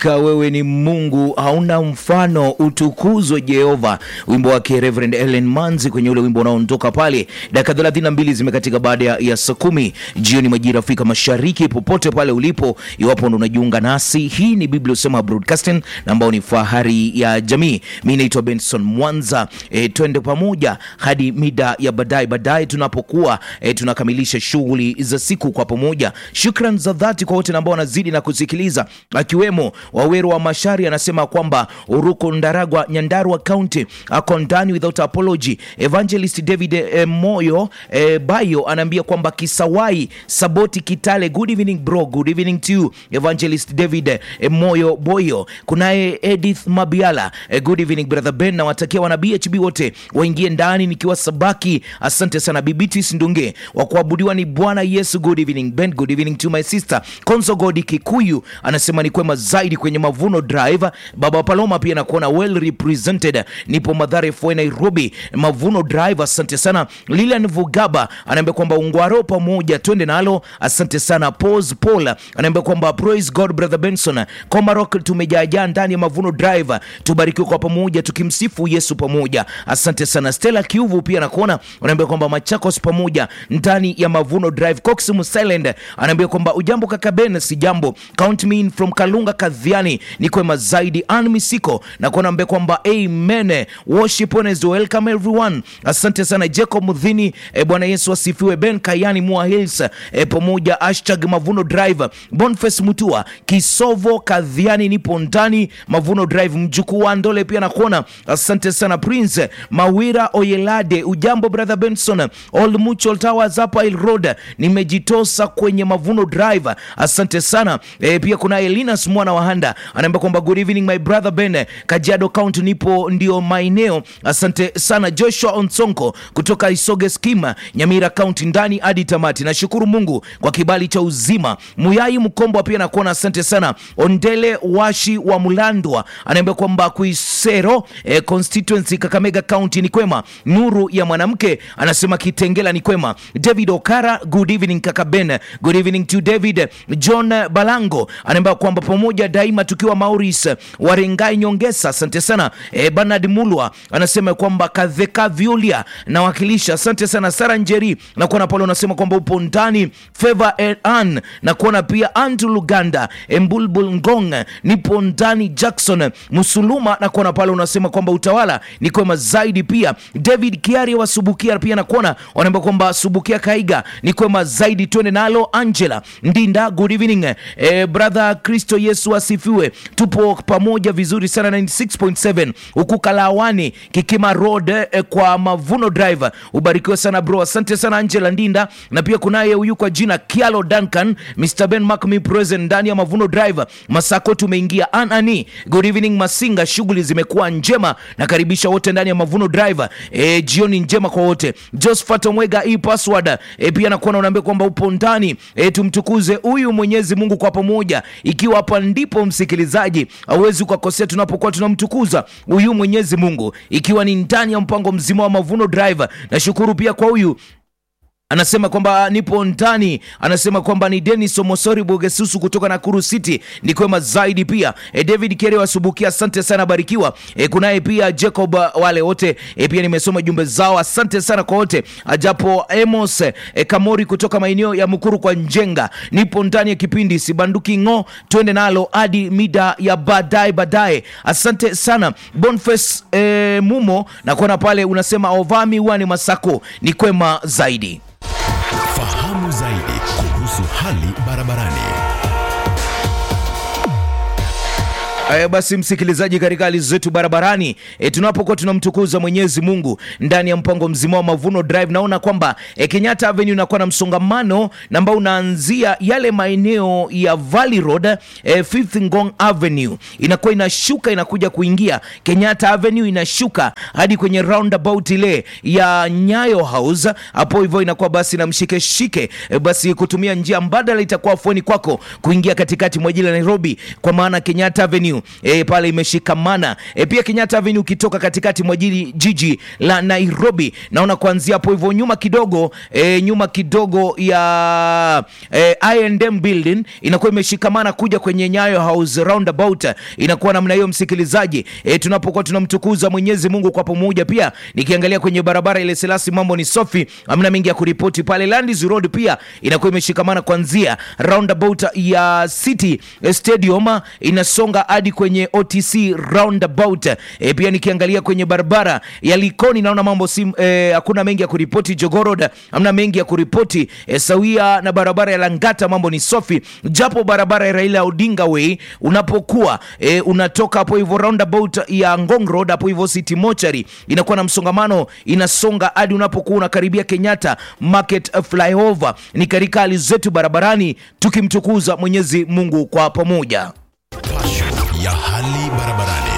Hakika wewe ni Mungu, hauna mfano, utukuzwe Jehova. Wimbo wake Reverend Ellen Manzi kwenye ule wimbo unaondoka pale. Dakika 32 zimekatika baada ya, ya saa kumi jioni majira Afrika Mashariki. Popote pale ulipo, iwapo ndo unajiunga nasi, hii ni Biblia Usema Broadcasting na ambao ni fahari ya jamii. Mi naitwa Benson Mwanza. E, twende pamoja hadi mida ya baadaye baadaye tunapokuwa e, tunakamilisha shughuli za siku kwa pamoja. Shukran za dhati kwa wote ambao wanazidi na kusikiliza, akiwemo Waweru wa Mashari anasema kwamba Uruko Ndaragwa, Nyandarua County ako ndani without apology. Evangelist David eh, Moyo eh, Bayo anaambia kwamba Kisawai Saboti Kitale, good evening bro, good evening to you Evangelist David eh, Moyo Boyo. Kunaye Edith Mabiala eh, good evening brother Ben, na watakia wana BHB wote waingie ndani nikiwa Sabaki. Asante sana Bibitis Ndunge wa kuabudiwa ni Bwana Yesu, good evening Ben, good evening to my sister Konzo Godi Kikuyu anasema ni kwema zaidi kwenye Mavuno Drive. Baba Paloma pia nakuona well represented, nipo Madhare Foi Nairobi, Mavuno Drive. Asante sana Lilian Vugaba anaambia kwamba ungwaro pamoja twende nalo. Asante sana Pos Paul anaambia kwamba praise God brother Benson Komarok, tumejaajaa ndani ya Mavuno Drive, tubarikiwe kwa pamoja tukimsifu Yesu pamoja. Asante sana Stella Kiuvu pia nakuona anaambia kwamba Machakos pamoja ndani ya Mavuno Drive. Cox Musilend anaambia kwamba ujambo kaka Ben, si jambo count me in from Kalunga Kadhiani, ni kwema zaidi. Ann Misiko na kuona mbe kwamba amen worship Wednesday, welcome everyone. Asante sana Jacob Mudhini e, Bwana Yesu asifiwe. Ben Kayani Mua Hills e, pamoja hashtag Mavuno Drive. Boniface Mutua Kisovo Kadhiani, nipo ndani Mavuno Drive. Mjukuu wa Ndole pia nakuona, asante sana Prince Mawira Oyelade, ujambo brother Benson. Old Mutual Towers hapa Il Road, nimejitosa kwenye Mavuno Drive, asante sana e, pia kuna Elinas mwana wa Handa anaambia kwamba good evening my brother Ben, Kajiado County nipo ndio maeneo. Asante sana Joshua Onsonko kutoka Isoge Skima, Nyamira County ndani hadi tamati. Nashukuru Mungu kwa kibali cha uzima. Muyai Mkombo pia nakuona, asante sana. Ondele Washi wa Mulandwa anaambia kwamba Kuisero eh, constituency Kakamega County ni kwema. Nuru ya mwanamke anasema Kitengela ni kwema. David Okara, good evening kaka Ben, good evening to David. John Balango anaambia kwamba pamoja daima tukiwa Maurice Warengai Nyongesa, asante sana. E, Bernard Mulwa anasema kwamba Kadheka Vyulia nawakilisha, asante sana. Sara Njeri na kuona pale unasema kwamba upo ndani. Favor An na kuona pia Andrew Luganda, Embulbul Ngong nipo ndani. Jackson Musuluma na kuona pale unasema kwamba utawala ni kwema zaidi. Pia David Kiari wa Subukia pia na kuona wanaambia kwamba Subukia Kaiga ni kwema zaidi, twende nalo. Angela Ndinda, good evening e, brother Kristo Yesu asifiwe, tupo pamoja vizuri sana 96.7 huku Kalawani Kikima Road eh, kwa Mavuno Drive. Ubarikiwe sana bro, asante sana Angela Ndinda, na pia kunaye huyu kwa jina Kialo Duncan, Mr Ben Mark me present ndani ya Mavuno Drive. Masako tumeingia anani, good evening Masinga, shughuli zimekuwa njema, nakaribisha wote ndani ya Mavuno Drive. E, jioni njema kwa wote. Josephat Omwega e password e, pia nakuona unaambia kwamba upo ndani e, tumtukuze huyu Mwenyezi Mungu kwa pamoja, ikiwa hapa ndipo msikilizaji hauwezi ukakosea tunapokuwa tunamtukuza huyu Mwenyezi Mungu, ikiwa ni ndani ya mpango mzima wa Mavuno Drive. Nashukuru pia kwa huyu anasema kwamba nipo ndani, anasema kwamba ni Denis Omosori Bogesusu kutoka Nakuru City, ni kwema zaidi. Pia e, David Kere wasubukia, asante sana, barikiwa. E, kunaye pia Jacob, wale wote e, pia nimesoma jumbe zao, asante sana kwa wote. Ajapo Amos e, Kamori kutoka maeneo ya Mukuru kwa Njenga, nipo ndani ya kipindi sibanduki ng'o, twende nalo hadi mida ya baadaye baadaye. Asante sana Boniface e, Mumo na kuona pale unasema ovami wani Masako, ni kwema zaidi. Fahamu zaidi kuhusu hali barabarani. Haya basi, msikilizaji, katika hali zetu barabarani e, tunapokuwa tunamtukuza Mwenyezi Mungu ndani ya mpango mzima wa Mavuno Drive, naona kwamba e, Kenyatta Avenue inakuwa na msongamano ambao unaanzia yale maeneo ya Valley Road e, Fifth Ngong Avenue inakuwa inashuka inakuja kuingia Kenyatta Avenue inashuka hadi kwenye roundabout ile ya Nyayo House, hapo hivyo inakuwa basi na mshike shike e, basi kutumia njia mbadala itakuwa afueni kwako kuingia katikati mwa jiji la Nairobi, kwa maana Kenyatta Avenue Avenue e, pale imeshikamana e, pia Kenyatta Avenue ukitoka katikati mwa jiji jiji la Nairobi, naona kuanzia hapo hivyo nyuma kidogo e, nyuma kidogo ya e, I&M building inakuwa imeshikamana kuja kwenye Nyayo House roundabout, inakuwa namna hiyo msikilizaji, e, tunapokuwa tunamtukuza Mwenyezi Mungu kwa pamoja. Pia nikiangalia kwenye barabara ile Selasi, mambo ni safi, hamna mengi ya kuripoti pale. Landis Road pia inakuwa imeshikamana kuanzia roundabout ya City Stadium inasonga hadi kwenye OTC roundabout. E, pia nikiangalia kwenye barabara ya Likoni naona mambo si e, hakuna mengi ya kuripoti. Jogorod hamna mengi ya kuripoti e, sawia na barabara ya Langata mambo ni safi, japo barabara ya Raila Odinga Way unapokuwa e, unatoka hapo hivyo roundabout ya Ngong Road hapo hivyo City Mochari inakuwa na msongamano, inasonga hadi unapokuwa unakaribia Kenyatta Market flyover. Ni katika hali zetu barabarani tukimtukuza Mwenyezi Mungu kwa pamoja. Passion ya hali barabarani.